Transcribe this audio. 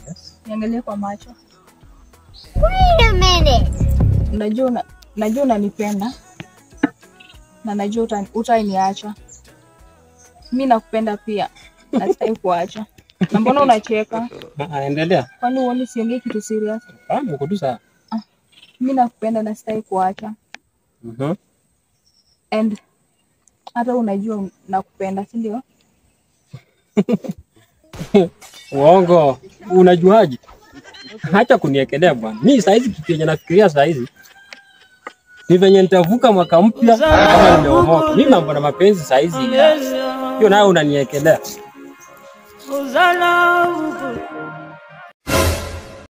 Yes. Niangalie kwa macho. Wait a minute. Najua una, najua unanipenda na najua uta- utaniacha. Mi nakupenda pia na sitaki kuacha. Na mbona unacheka? Ah, endelea. Kwani uoni siongei kitu serious? Ah, mko tu sawa. Mi nakupenda na sitaki kuacha. Mhm. And hata unajua nakupenda, si ndio? Uongo. Unajuaje? Acha kuniekelea bwana. Mimi saa hizi kitu yenye nafikiria saa hizi ni venye nitavuka mwaka mpya kama nimeomoka. Mimi mambo na mapenzi saa hizi hiyo nayo unaniekelea. Hosanna,